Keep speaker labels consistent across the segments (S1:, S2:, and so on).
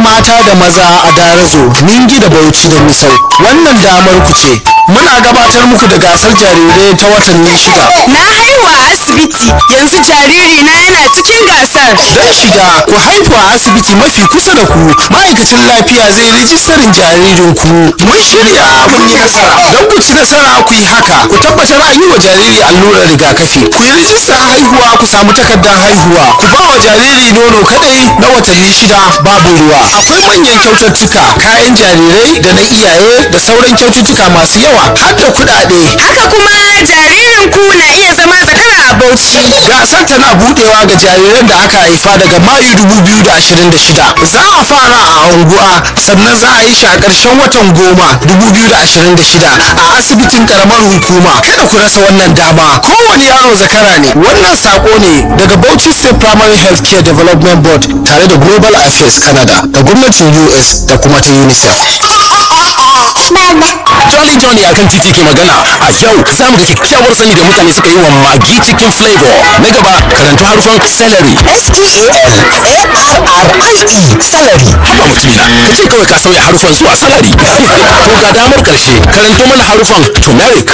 S1: mata da maza a darazo ningi da bauchi da misau wannan damar ku ce muna gabatar muku da gasar jarirai ta watanni shida
S2: Na haihu a asibiti yanzu jariri na yana cikin gasar.
S1: don shiga ku haihu a asibiti mafi kusa da ku ma'aikacin lafiya zai rijistarin jaririn ku mun shirya mun yi nasara don ku ci nasara ku yi haka ku tabbatar an yi wa jariri allurar rigakafi ku yi rijistar haihuwa ku samu takardar haihuwa ku ba wa jariri nono kadai na watanni shida babu ruwa akwai manyan kyaututtuka kayan jarirai da na iyaye da sauran kyaututtuka masu yawa har da kuɗaɗe
S2: Haka kuma jaririn ku na iya zama zakara a Bauchi.
S1: gasar tana budewa ga jariran da aka haifa daga mayu 2026 za a fara a unguwa sannan za a yi shi a ƙarshen watan goma 2026 a asibitin karamar hukuma kada ku rasa wannan dama kowane yaro zakara ne wannan sako ne daga bauchi state primary health care development board tare da global affairs canada da gwamnatin us da kuma ta unicef
S3: Jolly Johnny a kan titi ke magana a yau za mu ga kyakkyawar sani da mutane suka yi wa magi cikin flavor na gaba karantu harufan celery
S4: S-T-A-L-A-R-R-I-E salary
S3: haba mutumina ka ce kawai ka sauya harufan zuwa salary to ga damar karshe karanto mana harufan turmeric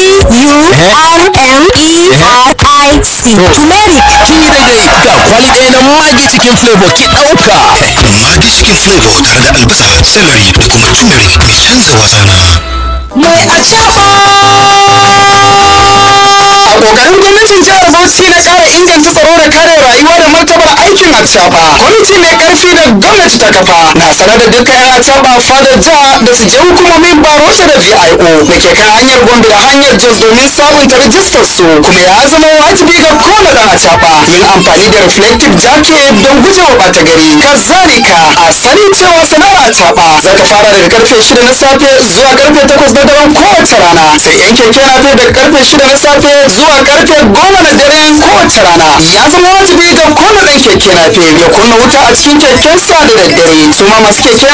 S4: T-U-R-M-E-R-I-C turmeric
S3: kin yi daidai ga kwali ɗaya na magi cikin flavor ki ɗauka magi cikin flavor tare da albasa celery da kuma turmeric mai canza wasana
S4: mai a
S1: a kokarin gwamnatin jihar bauchi na kara inganta tsaro da kare rayuwa da martabar aikin atsaba kwamiti mai karfi da gwamnati ta kafa na sanar da dukkan yan atsaba fadar jiha da su je hukumomin barota da vio da ke kan hanyar gombe da hanyar jos domin sabunta rajistar su kuma ya zama wajibi ga kowane dan atsaba yin amfani da reflective jacket don gujewa bata gari kazalika a sani cewa sana'ar atsaba za ta fara daga karfe shida na safe zuwa karfe takwas na daren kowace rana sai yan keke nafe daga karfe shida na safe zuwa karfe goma na dare kowace rana ya zama wajibi ga kowane ɗan keke nafe ya kunna wuta a cikin kekensa da daddare su ma masu keke